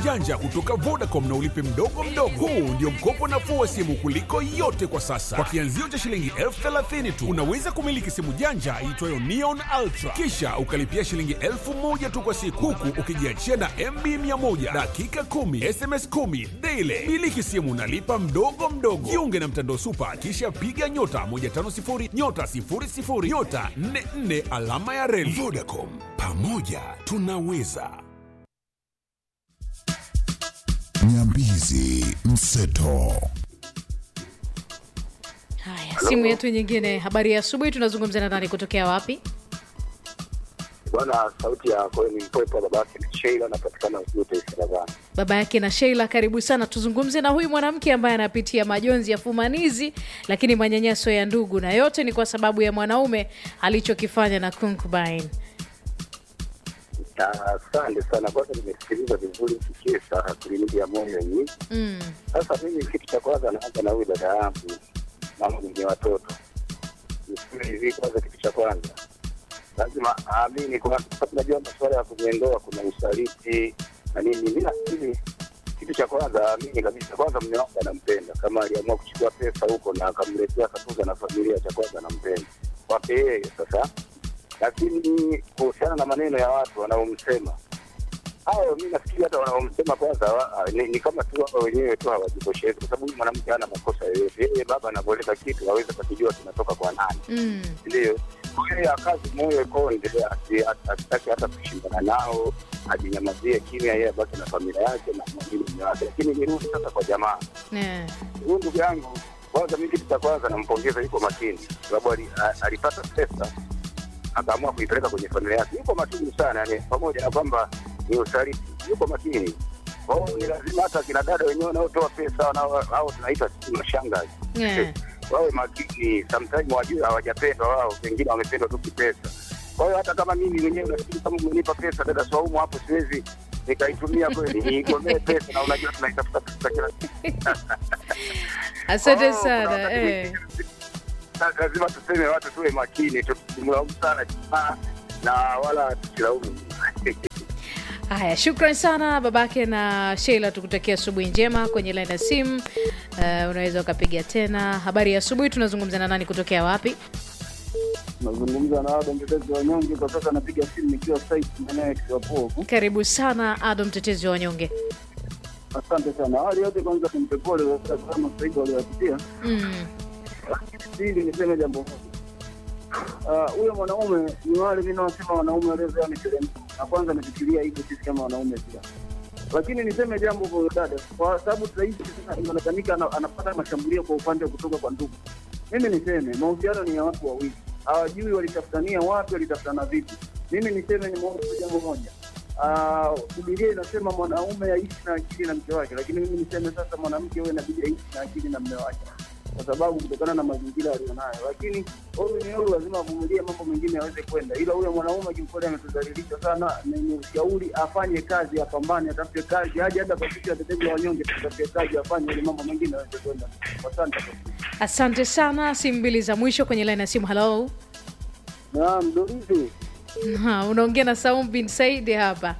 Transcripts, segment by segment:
janja kutoka Vodacom na ulipe mdogo mdogo. Huu ndio mkopo nafuu wa simu kuliko yote kwa sasa. Kwa kianzio cha shilingi elfu thelathini tu unaweza kumiliki simu janja iitwayo Neon Ultra, kisha ukalipia shilingi elfu moja tu kwa siku, huku ukijiachia na MB 100 dakika 10 SMS 10 daily. Miliki simu nalipa mdogo mdogo. Jiunge na mtandao Supa, kisha piga nyota 150 nyota 00 nyota 44 alama ya reli. Vodacom, pamoja tunaweza. Nyambizi Mseto. Haya, simu yetu nyingine. Habari ya asubuhi, tunazungumza na nani kutokea wapi? Bwana, sauti ya Koeni Mpopo, babake ni Sheila, anapatikana Ujute Saravani. Baba yake na Sheila, karibu sana. Tuzungumze na huyu mwanamke ambaye anapitia majonzi ya fumanizi, lakini manyanyaso ya ndugu, na yote ni kwa sababu ya mwanaume alichokifanya na concubine. Asante sana. Kwanza nimesikiliza vizuri kikisa kliniki ya moyo hii. Mm. Sasa mimi kitu cha kwanza naanza na huyu dada yangu, mama mwenye watoto. Niseme hivi, kwanza kitu cha kwanza lazima aamini, kwa sababu najua masuala ya kwenye ndoa kuna usaliti na nini. Mimi nafikiri kitu cha kwanza aamini kabisa, kwanza mume wangu anampenda. Kama aliamua kuchukua pesa huko na akamletea akatuza na familia, cha kwanza anampenda kwake yeye sasa lakini kuhusiana na maneno ya watu wanaomsema hao, mi nafikiri hata wanaomsema kwanza wa, ni, ni kama tu wao wenyewe tu hawajitoshelezi, kwa sababu huyu mwanamke hana makosa yoyote. Yeye baba anavyoleta kitu aweze kakijua kinatoka kwa nani, Mm. ndio yeye akazi moyo konde, asi- asitaki hata kushindana nao, ajinyamazie kimya, yeye abaki na familia yake na mwingine mume wake. Lakini nirudi sasa kwa jamaa Yeah. huyu ndugu yangu, kwanza mimi kitu cha kwanza nampongeza, yuko makini, sababu ali- a- alipata pesa akaamua kuipeleka kwenye familia yake. Yuko makini sana, yani pamoja na kwamba ni usaliti, yuko makini. Kwa hiyo ni lazima hata kina dada wenyewe wanaotoa pesa wanao- au tunaita sisi mashangazi Yeah. wawe makini. Sometimes wajue hawajapendwa wao, pengine wamependwa tu kipesa. Kwa hiyo hata kama mimi mwenyewe nafikiri kama umenipa pesa dada Swaumu hapo, siwezi nikaitumia kweli, niigomee pesa, na unajua tunaitafuta pesa kila siku. Asante Oh, kuna sana wakati eh. mwingine la- lazima tuseme watu tuwe makini, tusimlaumu sana jamaa na wala tusilaumu. Haya, shukran sana babake na Sheila, tukutakia asubuhi njema. Kwenye laini ya simu uh, unaweza ukapiga tena. Habari ya asubuhi, tunazungumza na nani kutokea wapi? Nazungumza na Adam mtetezi wa nyonge kwa sasa, napiga simu nikiwa site maeneo ya Kiwapovu. Karibu sana Ado, mtetezi wa wanyonge. Asante sana. Awali yote kwanza tumpe pole kama saidi waliowapitia. Mm. Pili niseme jambo moja. Ah, huyo mwanaume ni wale mimi nawasema wanaume waliozoea miteremko, na kwanza amefikiria hivyo sisi kama wanaume pia. Lakini niseme jambo kwa huyo dada, kwa sababu sasa hivi sasa inaonekanika ana- anapata mashambulio kwa upande wa kutoka kwa ndugu. Mimi niseme mahusiano ni ya watu wawili, hawajui walitafutania wapi, walitafutana vipi. Mimi niseme ni tu jambo moja. Ah, Biblia inasema mwanaume aishi na akili na mke wake, lakini mimi niseme sasa mwanamke huwe inabidi aishi na akili na mme wake kwa sababu kutokana na mazingira aliyonayo, lakini huyu ni huyu, lazima avumilie mambo mengine aweze kwenda, ila huyo mwanaume kiukweli ametudhalilisha sana. Ni ushauri afanye kazi, apambane, atafute kazi, aje hata kwa sisi watetezi wa wanyonge tutafute kazi, afanye ili mambo mengine aweze kwenda. Asante. Asante sana. Simu mbili za mwisho kwenye laini ya simu. Halo, Naam, Dorisi. Ha, unaongea na Saum bin Saidi hapa.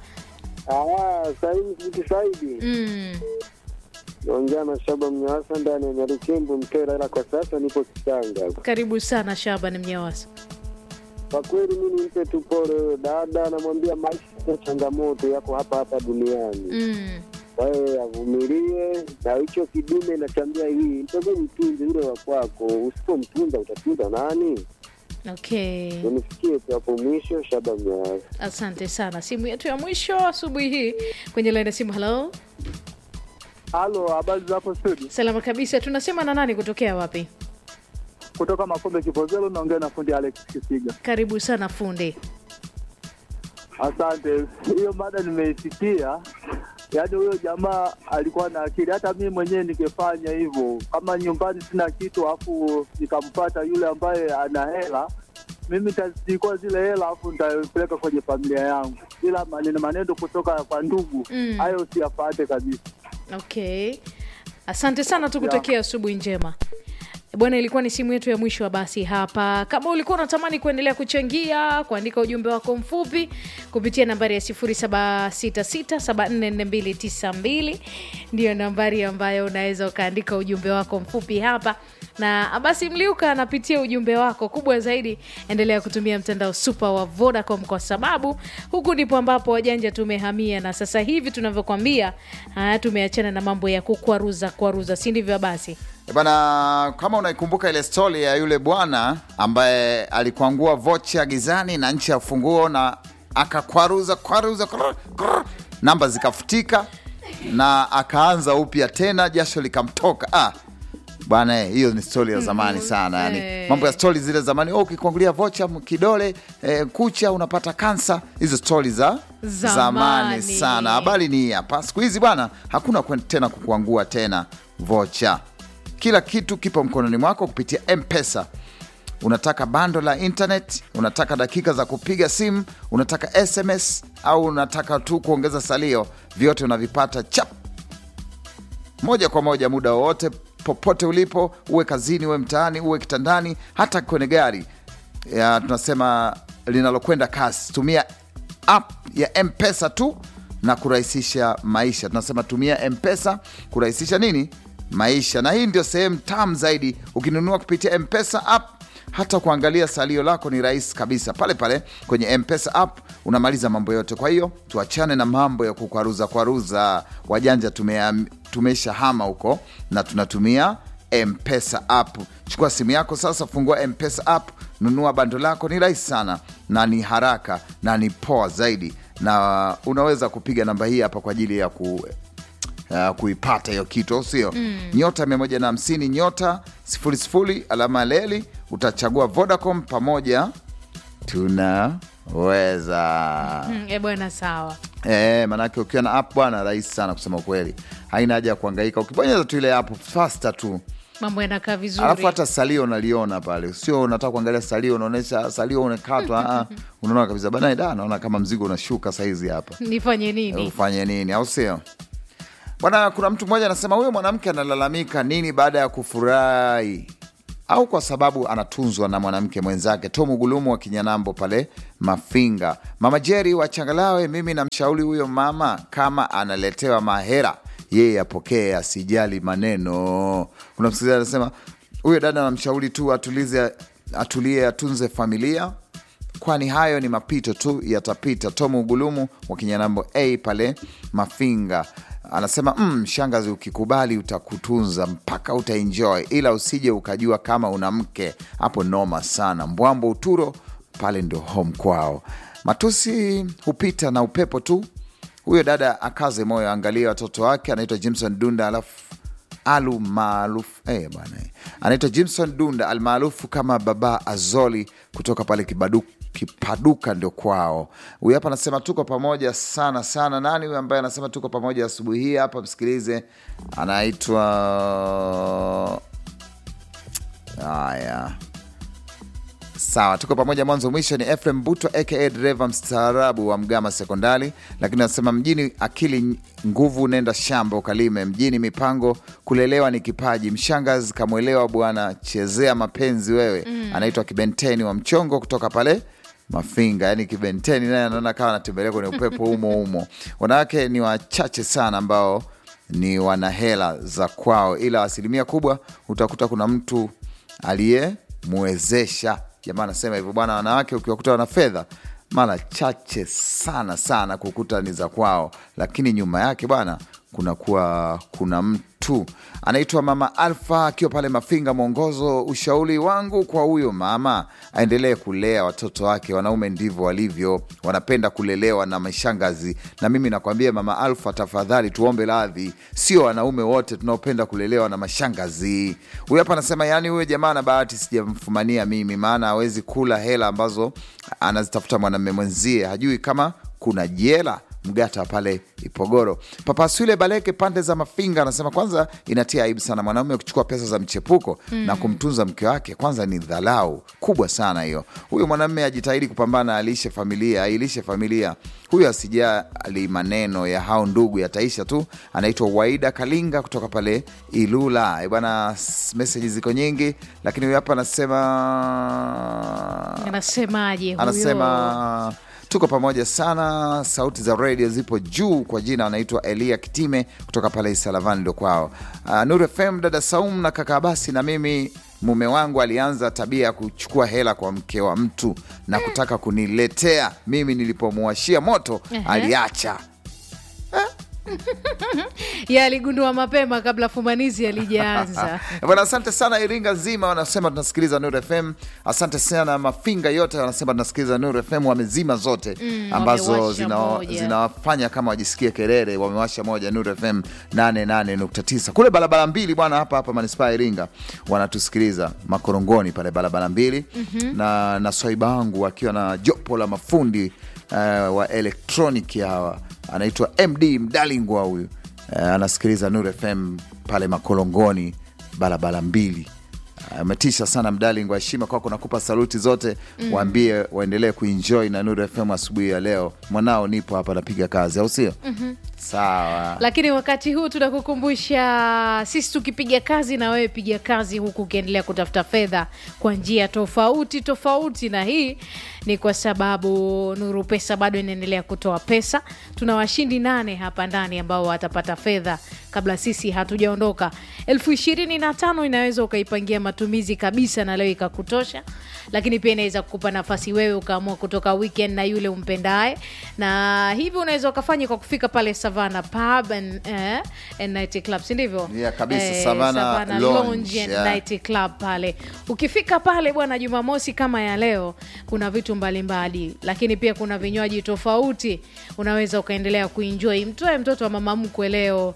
Ah, Saidi Sibiki Saidi. Mm. Naongea na Shaba Mnyawasa ndani ya Nyarukembu Mtera, ila kwa sasa nipo Kitanga. Karibu sana Shaban Mnyawasa. Kwa kweli mimi nimpe tu pole huyo dada, namwambia maisha ya changamoto yako hapa hapa duniani. Mm. Kwa hiyo avumilie, na hicho kidume nachambia hii, mtoke mtunze yule wa kwako. Usipomtunza utatunza nani? Okay. Unifikie tu hapo mwisho. Shaba Mnyawasa. Asante sana. Simu yetu ya mwisho asubuhi hii kwenye laini ya simu. Halo, Halo, habari za hapo studio? salama kabisa. Tunasema na nani kutokea wapi? Kutoka Makombe Kipozelo, naongea na fundi Alex Kisiga. Karibu sana fundi. Asante, hiyo mada nimeisikia. Yaani huyo jamaa alikuwa na akili, hata mimi mwenyewe ningefanya hivyo. Kama nyumbani sina kitu, alafu nikampata yule ambaye ana hela, mimi nitachukua zile hela, alafu nitapeleka kwenye familia yangu, ila maneno maneno kutoka kwa ndugu Mm. hayo siyapate kabisa. Okay, asante sana, tukutakia asubuhi njema. Bwana, ilikuwa ni simu yetu ya mwisho wa basi hapa. Kama ulikuwa unatamani kuendelea kuchangia, kuandika ujumbe wako mfupi kupitia nambari ya 0766744292 ndiyo nambari ambayo unaweza ukaandika ujumbe wako mfupi hapa, na basi Mliuka anapitia ujumbe wako. Kubwa zaidi, endelea kutumia mtandao super wa Vodacom kwa sababu huku ndipo ambapo wajanja tumehamia, na sasa hivi tunavyokwambia, ah, tumeachana na mambo ya kukwaruza kwaruza, si ndivyo? Basi E Bana, kama unaikumbuka ile stori ya yule bwana ambaye alikwangua vocha gizani na nchi ya funguo na akakwaruza kwaruza, krr, krr, namba zikafutika na akaanza upya tena, jasho likamtoka. Ah, bwana eh, hiyo ni stori ya zamani sana yani, eh. mambo ya stori zile zamani. Oh, ukikwangulia vocha m- kidole eh, kucha unapata kansa. Hizo stori za Zamani. zamani sana. Habari ni hii hapa, siku hizi bwana, hakuna kwen- tena kukuangua tena vocha kila kitu kipo mkononi mwako kupitia mpesa unataka bando la internet unataka dakika za kupiga simu unataka sms au unataka tu kuongeza salio vyote unavipata chap moja kwa moja muda wowote popote ulipo uwe kazini uwe mtaani uwe kitandani hata kwenye gari ya tunasema linalokwenda kasi tumia app ya mpesa tu na kurahisisha maisha tunasema tumia mpesa kurahisisha nini maisha na hii ndio sehemu tamu zaidi ukinunua kupitia mpesa app hata kuangalia salio lako ni rahisi kabisa pale pale kwenye mpesa app unamaliza mambo yote kwa hiyo tuachane na mambo ya kukwaruza kwaruza wajanja tumea- tumesha hama huko na tunatumia mpesa app chukua simu yako sasa fungua mpesa app nunua bando lako ni rahisi sana na ni haraka na ni poa zaidi na unaweza kupiga namba hii hapa kwa ajili ya ku uh, kuipata hiyo kitu au sio mm. nyota 150 nyota 00 alama ya leli utachagua vodacom pamoja tunaweza mm, e bwana, sawa. E, manake ukiwa na app bwana rahisi sana kusema ukweli haina haja ya kuangaika ukibonyeza tu ile app fasta tu Mambo yanakaa vizuri. alafu hata salio unaliona pale sio unataka kuangalia salio unaonyesha salio unakatwa ah, unaona kabisa bana da naona kama mzigo unashuka saizi hapa nifanye nini? ufanye nini au sio bwana kuna mtu mmoja anasema huyo mwanamke analalamika nini baada ya kufurahi au kwa sababu anatunzwa na mwanamke mwenzake tomu gulumu wa kinyanambo pale mafinga mama jeri wa changalawe mimi namshauri huyo mama kama analetewa mahera yeye apokee asijali maneno kuna msikilizaji anasema huyo dada anamshauri tu atulize atulie atunze familia kwani hayo ni mapito tu yatapita. Tomu Ugulumu wa Kinyanambo a pale Mafinga anasema mm, shangazi, ukikubali utakutunza mpaka utaenjoy, ila usije ukajua kama una mke hapo, noma sana. Mbwambo Uturo pale ndio home kwao. Matusi hupita na upepo tu. Huyo dada akaze moyo, angalia watoto wake. Anaitwa Jimson Dunda alafu alu maarufu eh, bwana eh. anaitwa Jimson Dunda almaarufu kama Baba Azoli kutoka pale Kibadu, Kipaduka ndio kwao. Huyu hapa anasema tuko pamoja sana sana. Nani huyu ambaye anasema tuko pamoja asubuhi hii hapa? Msikilize, anaitwa haya Sawa, tuko pamoja mwanzo mwisho. Ni Efrem Buto aka dereva mstaarabu wa Mgama Sekondari, lakini anasema mjini akili nguvu, nenda shamba ukalime. Mjini mipango, kulelewa ni kipaji. Mshangazi kamwelewa bwana, chezea mapenzi wewe. Anaitwa Kibenteni wa Mchongo kutoka pale Mafinga, yani Kibenteni naye anaona kawa anatembelea kwenye upepo humo humo. Wanawake ni wachache sana ambao ni wana hela za kwao, ila asilimia kubwa utakuta kuna mtu aliyemwezesha. Jamaa anasema hivyo bwana, wanawake ukiwakuta wana fedha mara chache sana sana kukuta ni za kwao, lakini nyuma yake bwana kunakuwa kuna mtu anaitwa Mama Alfa akiwa pale Mafinga. Mwongozo, ushauri wangu kwa huyo mama aendelee kulea watoto wake. Wanaume ndivyo walivyo, wanapenda kulelewa na mashangazi. Na mimi nakwambia Mama Alfa, tafadhali tuombe radhi, sio wanaume wote tunaopenda kulelewa na mashangazi. Huyu hapa anasema, yaani huyo jamaa na bahati sijamfumania mimi, maana hawezi kula hela ambazo anazitafuta mwanamume mwenzie, hajui kama kuna jela Mgata pale Ipogoro. Papa Swile Baleke pande za Mafinga anasema kwanza inatia aibu sana mwanaume kuchukua pesa za mchepuko na kumtunza mke wake, kwanza ni dhalau kubwa sana hiyo. Huyo mwanamume ajitahidi kupambana, alishe familia, ailishe familia. Huyo asijali maneno ya hao ndugu, yataisha tu. Anaitwa Waida Kalinga kutoka pale Ilula. Eh, Bwana, s- meseji ziko nyingi, lakini huyo hapa anasema anasemaje huyo? anasema tuko pamoja sana, sauti za redio zipo juu. Kwa jina anaitwa Elia Kitime kutoka pale Isalavani ndo kwao. Uh, Nur FM, dada Saum na kaka Abasi na mimi mume wangu alianza tabia ya kuchukua hela kwa mke wa mtu na kutaka kuniletea mimi. Nilipomuwashia moto Ehe. aliacha. Ye aligundua mapema kabla fumanizi alijaanza. Bwana, asante sana Iringa nzima wanasema tunasikiliza Nur FM. Asante sana Mafinga yote wanasema tunasikiliza Nur FM, wamezima zote ambazo wamewasha zina- moja. zinawafanya kama wajisikie kelele. Wamewasha moja Nur FM 88.9 kule barabara mbili bwana, hapa hapa manispaa ya Iringa wanatusikiliza makorongoni pale barabara mbili na, na swaiba wangu akiwa na jopo la mafundi eh, wa elektroniki hawa anaitwa MD Mdalingwa huyu eh, anasikiliza Nur FM pale makorongoni barabara mbili ametisha sana mdaling wa heshima kwako nakupa saluti zote waambie waendelee kuenjoy na Nuru FM asubuhi ya leo mwanao nipo hapa napiga kazi au sio sawa Lakini wakati huu tunakukumbusha sisi tukipiga kazi na wewe piga kazi, huku ukiendelea kutafuta fedha kwa njia tofauti tofauti, na hii ni kwa sababu Nuru Pesa bado inaendelea kutoa pesa. Tuna washindi nane hapa ndani ambao watapata fedha kabla sisi hatujaondoka. elfu ishirini na tano inaweza ukaipangia matumizi kabisa na leo ikakutosha, lakini pia inaweza kukupa nafasi wewe ukaamua kutoka weekend na yule umpendaye, na hivi unaweza ukafanya kwa kufika pale Savana Pub and, eh, and Night Club, si ndivyo? Yeah, kabisa, Savannah Lounge, Lounge and yeah. Night Club pale. Ukifika pale bwana, Jumamosi kama ya leo, kuna vitu mbalimbali, lakini pia kuna vinywaji tofauti, unaweza ukaendelea kuenjoy. Mtoe mtoto wa mama mkwe leo,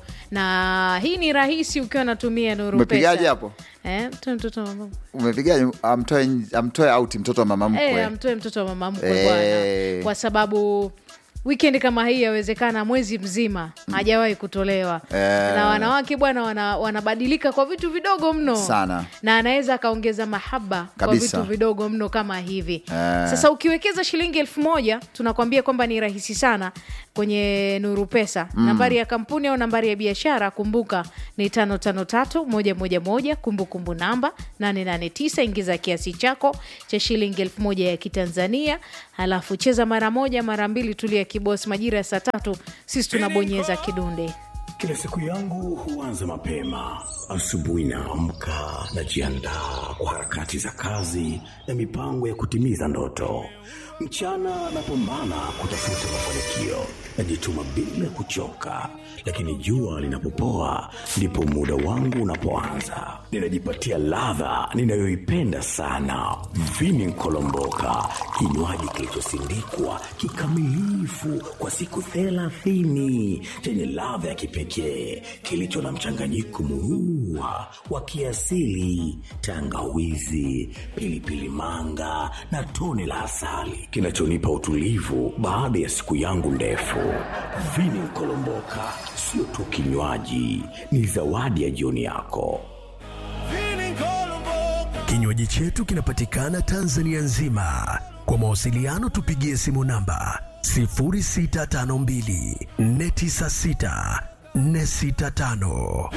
na hii ni rahisi ukiwa natumia Nuru Umepigaje Pesa. hapo? Eh, mtoe mtoto wa mama mkwe. umepigaje amtoe, amtoe auti mtoto wa mama mkwe Eh, amtoe mtoto wa mama mkwe Eh. bwana, kwa sababu weekend kama hii yawezekana mwezi mzima hajawahi kutolewa Eh. na wanawake bwana wana, wanabadilika kwa vitu vidogo mno Sana. na anaweza akaongeza mahaba kwa Kabisa. vitu vidogo mno kama hivi Eh. sasa ukiwekeza shilingi elfu moja tunakwambia kwamba ni rahisi sana kwenye nuru pesa nambari ya kampuni au nambari ya biashara kumbuka ni tano tano tatu moja moja moja kumbukumbu namba 889 ingiza kiasi chako cha shilingi elfu moja ya kitanzania halafu cheza mara moja mara mbili tulia kibosi majira ya saa tatu sisi tunabonyeza kidunde Kila siku yangu huanza mapema. Asubuhi naamka, najiandaa kwa harakati za kazi na mipango ya kutimiza ndoto. Mchana napambana kutafuta mafanikio, najituma bila kuchoka, lakini jua linapopoa ndipo muda wangu unapoanza. Ninajipatia ladha ninayoipenda sana, vini nkolomboka, kinywaji kilichosindikwa kikamilifu kwa siku thelathini chenye ladha ya kipekee kilicho na mchanganyiko murua wa kiasili, tangawizi, pilipili manga na tone la asali kinachonipa utulivu baada ya siku yangu ndefu. Vini Nkolomboka sio tu kinywaji, ni zawadi ya jioni yako. Kinywaji chetu kinapatikana Tanzania nzima. Kwa mawasiliano tupigie simu namba 0652 496 465.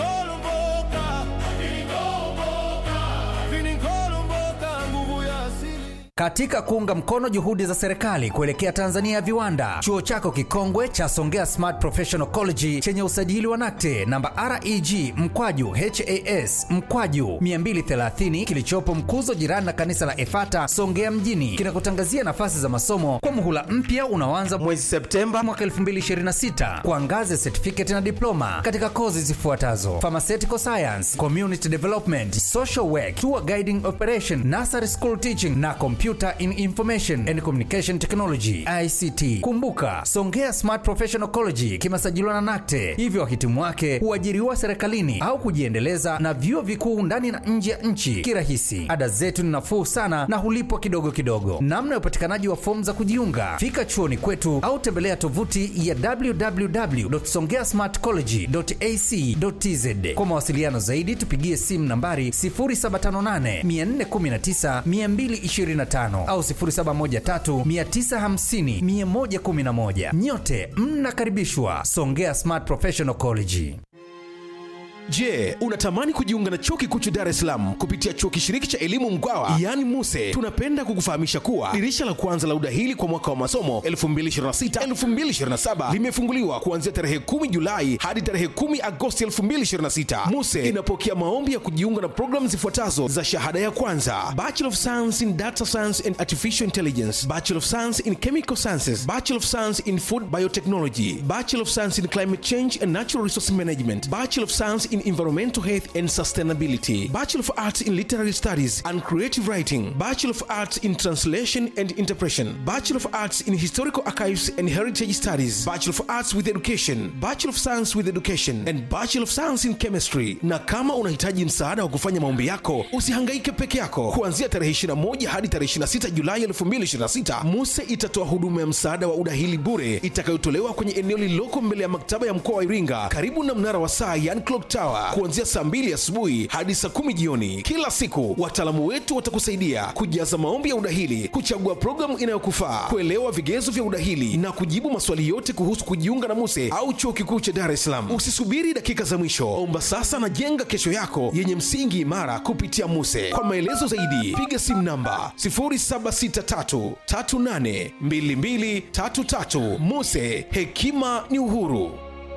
Katika kuunga mkono juhudi za serikali kuelekea Tanzania ya viwanda, chuo chako kikongwe cha Songea Smart Professional College chenye usajili wa NACTE namba REG mkwaju HAS mkwaju 230 kilichopo Mkuzo, jirani na kanisa la Efata Songea mjini, kinakutangazia nafasi za masomo kwa muhula mpya unaoanza mwezi Septemba mwaka 2026 kwa ngazi ya certificate na diploma katika kozi zifuatazo: pharmaceutical science, community development, social work, tour guiding operation, nursery school teaching na computer Computer in Information and Communication Technology ICT. Kumbuka, Songea Smart Professional College kimesajiliwa na NACTE, hivyo wahitimu wake huajiriwa serikalini au kujiendeleza na vyuo vikuu ndani na nje ya nchi kirahisi. Ada zetu ni nafuu sana na hulipwa kidogo kidogo. Namna ya upatikanaji wa fomu za kujiunga, fika chuoni kwetu au tembelea tovuti ya www.songeasmartcollege.ac.tz. Kwa mawasiliano zaidi, tupigie simu nambari 0758 419 225 au 0713 950 111. Nyote mnakaribishwa Songea Smart Professional College. Je, unatamani kujiunga na chuo kikuu cha Dar es Salaam kupitia chuo kishiriki cha elimu Mkwawa yaani MUSE? Tunapenda kukufahamisha kuwa dirisha la kwanza la udahili kwa mwaka wa masomo 2026-2027 limefunguliwa kuanzia tarehe 10 Julai hadi tarehe 10 Agosti 2026. MUSE inapokea maombi ya kujiunga na programu zifuatazo za shahada ya kwanza: Bachelor of Science in Data Science and Artificial Intelligence, Bachelor of Science in Chemical Sciences, Bachelor of Science in Food Biotechnology, Bachelor of Science in Climate Change and Natural Resource Management, Bachelor of Science in Environmental Health and Sustainability, Bachelor of Arts in Literary Studies and Creative Writing, Bachelor of Arts in Translation and Interpretation, Bachelor of Arts in Historical Archives and Heritage Studies, Bachelor of Arts with Education, Bachelor of Science with Education and Bachelor of Science in Chemistry. Na kama unahitaji msaada wa kufanya maombi yako, usihangaike peke yako. Kuanzia tarehe 21 hadi tarehe 26 Julai 2026, MUSE itatoa huduma ya msaada wa udahili bure itakayotolewa kwenye eneo lililoko mbele ya maktaba ya mkoa wa Iringa karibu na mnara wa saa yani clock tower kuanzia saa 2 asubuhi hadi saa 10 jioni. Kila siku wataalamu wetu watakusaidia kujaza maombi ya udahili, kuchagua programu inayokufaa, kuelewa vigezo vya udahili na kujibu maswali yote kuhusu kujiunga na MUSE au chuo kikuu cha Dar es Salaam. Usisubiri dakika za mwisho, omba sasa na jenga kesho yako yenye msingi imara kupitia MUSE. Kwa maelezo zaidi, piga simu namba 0763382233. MUSE, hekima ni uhuru.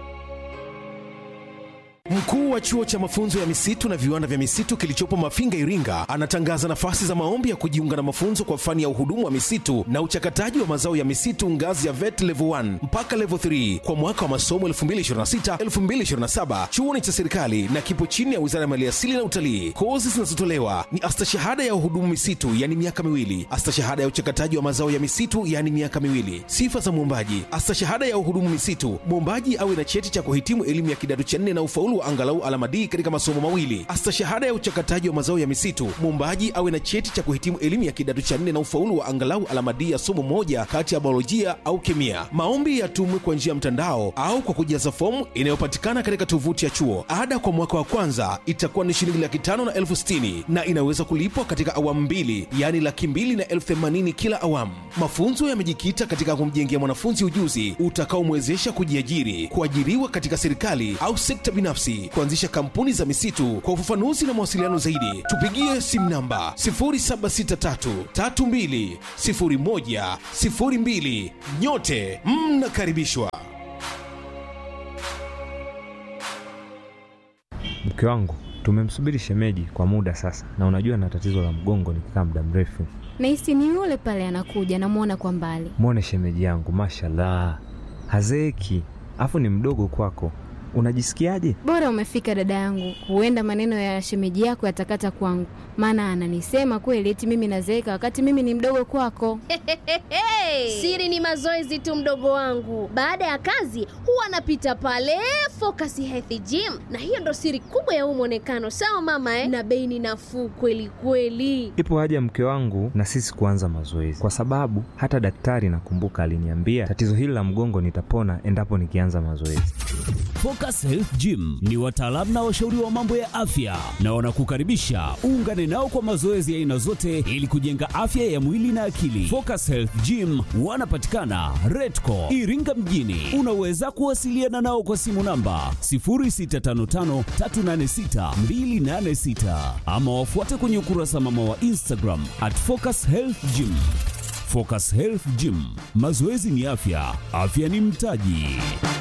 Mkuu wa chuo cha mafunzo ya misitu na viwanda vya misitu kilichopo Mafinga, Iringa, anatangaza nafasi za maombi ya kujiunga na mafunzo kwa fani ya uhudumu wa misitu na uchakataji wa mazao ya misitu ngazi ya VET level 1 mpaka level 3 kwa mwaka wa masomo 2026-2027. Chuo ni cha serikali na kipo chini ya Wizara ya Maliasili na Utalii. Kozi zinazotolewa ni astashahada ya uhudumu misitu, yani miaka miwili, astashahada ya uchakataji wa mazao ya misitu, yani miaka miwili. Sifa za mwombaji: astashahada ya uhudumu misitu, mwombaji awe na cheti cha kuhitimu elimu ya kidato cha nne na ufaulu wa angalau alama D katika masomo mawili. Astashahada ya uchakataji wa mazao ya misitu, mwombaji awe na cheti cha kuhitimu elimu ya kidato cha nne na ufaulu wa angalau alama D ya somo moja kati ya biolojia au kemia. Maombi yatumwe kwa njia ya mtandao au kwa kujaza fomu inayopatikana katika tovuti ya chuo. Ada kwa mwaka wa kwanza itakuwa ni shilingi laki tano na elfu sitini na inaweza kulipwa katika awamu mbili, yaani laki mbili na elfu themanini kila awamu. Mafunzo yamejikita katika kumjengea mwanafunzi ujuzi utakaomwezesha kujiajiri, kuajiriwa katika serikali au sekta binafsi, kuanzisha kampuni za misitu. Kwa ufafanuzi na mawasiliano zaidi, tupigie simu namba 0763320102. Nyote mnakaribishwa. Mke wangu tumemsubiri shemeji kwa muda sasa, na unajua na tatizo la mgongo nikikaa muda mrefu. Nahisi ni yule pale anakuja, namwona kwa mbali. Mwone shemeji yangu, mashallah, hazeeki, afu ni mdogo kwako. Unajisikiaje? Bora umefika dada yangu, huenda maneno ya shemeji yako yatakata kwangu, maana ananisema kweli eti mimi nazeeka wakati mimi ni mdogo kwako. Siri ni mazoezi tu, mdogo wangu. Baada ya kazi huwa anapita pale Focus Health Gym, na hiyo ndo siri kubwa ya huu mwonekano. Sawa mama eh? Na bei ni nafuu kweli kweli. Ipo haja mke wangu na sisi kuanza mazoezi, kwa sababu hata daktari nakumbuka aliniambia tatizo hili la mgongo nitapona endapo nikianza mazoezi. Focus Health Gym ni wataalamu na washauri wa mambo ya afya na wanakukaribisha uungane nao kwa mazoezi ya aina zote ili kujenga afya ya mwili na akili. Focus Health Gym wanapatikana Redco Iringa mjini. Unaweza kuwasiliana nao kwa simu namba 0655386286 ama wafuate kwenye ukurasa mama wa Instagram at Focus Health Gym. Focus Health Gym, mazoezi ni afya, afya ni mtaji.